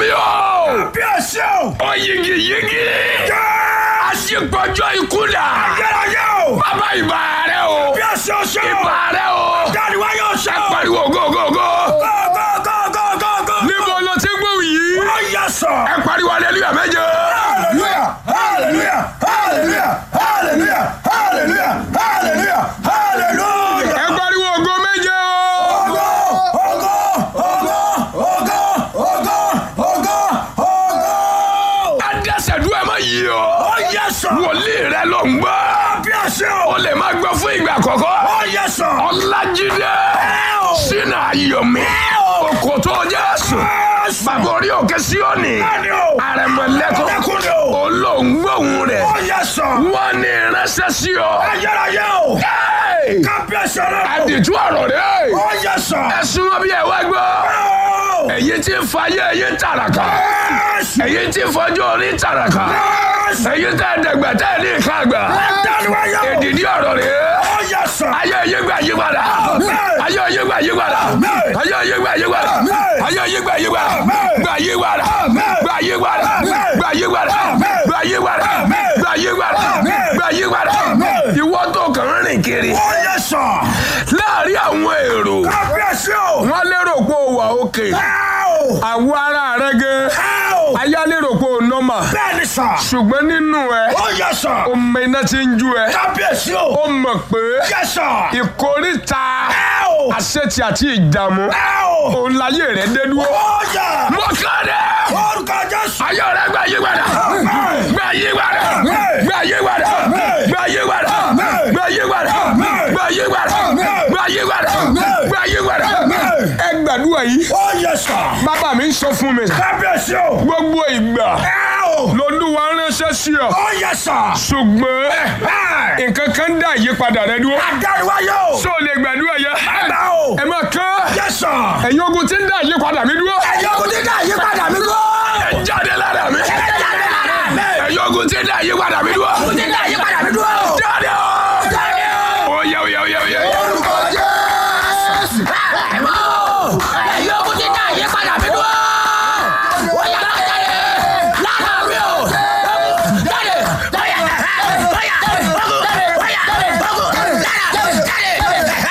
mi o. bí ẹ ṣe o. ó yigi yigi. jẹ́. àṣepọ̀jọ́ ikú dà. ayérayé o. bàbá ìbà rẹ o. bí ẹ ṣe o ṣe o. ìbà rẹ o. dáàdi wá yóò ṣe ẹ o. pariwo gógógó. go go go go go go. níbo ló ti gbóhùn yìí. ó yẹ sọ. ẹ pariwo hallelujah méje. hallelujah hallelujah hallelujah hallelujah hallelujah hallelujah hallelujah. ẹ pariwo ògo méje o. Ògo, ògo, ògo, ògo, ògo, ògo, ògo. adẹ́sẹ̀dúrà má yí o. Ó yẹ sọ. wòlíì rẹ ló ń gbọ́. Bí a ṣe o. o lè má gbọ́ fún ìgbà àkọ́kọ́. Ó yẹ sọ. ọlájídé o. sínú ayọ̀mí o. òkòtò jésù Jésù. bàbá orí òkè síọ́nì Bẹ́ẹ̀ni o. àrẹ̀mọ̀lẹ́kọ̀ Lẹ́kùn ni o. olóńgbòhùn rẹ̀ Ó yẹ sọ. wọ́n ní ìránṣẹ́ sí ọ. Ayérayé o. Hey! Kábíyèsí rẹ̀ o. àdìtú ọ̀rọ̀ rẹ̀ Ó yẹ sọ. ẹ̀sùn wọn bí ẹ wá gbọ́ Ó. èyí tí ń fayé èyí ń tàràkà Jésù. èyí tí ń fọjọ́ orí ń tàràkà Jésù. èyí tẹ́ ẹ̀dẹ̀gbẹ̀ tẹ́ ẹ̀ ní ìka àgbà Dáàdi wá yẹ o. èdìdí ọ̀rọ̀ rẹ̀ Ó yẹ sọ. ayé ayé gbà yí padà ayé ayé gbà yí padà ayé ayé gbà yí padà ayé ayé gbà yí padà gbà yí padà gbà yí padà gbà yí padà gbà yí padà gbà yí padà gbà yí padà ìwọ tó kàn ń rìn kiri Ó yẹ sọ. láàrin àwọn èrò Kábíyèsí o. wọn lérò pé ó wà òkè Ẹ o. àwọ ara rẹ gẹ Ẹ o. ayé lérò pé ó nọ́mà Bẹ́ẹ̀ni sọ. ṣùgbọ́n nínú ẹ Ó yẹ sọ. ọmọ iná ti ń ju ẹ Kábíyèsí o. ó mọ̀ pé Yẹ sọ. ìkórìtà Ẹ o. àṣetì àti ìdààmú Ẹ o. òun láyé rẹ dé dúró. Ó yẹ. mọ́kànlẹ́ Orúkọ Jésù. ayé rẹ gbà yí padà gbà yí padà gbà yí padà gbà yí padà gbà yí padà gbà yí padà gbà yí padà gbà yí padà. ẹ gbàdúrà yìí Ó yẹ sọ. bàbá mi ń sọ fún mi Kábíyèsí o. gbogbo ìgbà Ẹ o. lolúwa ránṣẹ́ sí ọ Ó yẹ sọ. ṣùgbọ́n Ẹ. nǹkan kan dá ìyípadà rẹ dúró Adáríwáyé o. ṣó o lè gbàdúrà yẹ Bàbá o. ẹ máa kán Yẹ sọ. ẹ̀yin ogun tí ń dá ìyípadà mi dúró Ẹ̀yin ogun dídá àyípadà mi gbọ́. ẹ jáde lára mi Ẹ jáde lára mi. ẹ̀yin ogun tí ń dá ìyípadà mi dúró Ogun dídá àyípadà mi dúró. jáde o Jáde o. ó yẹ ó yẹ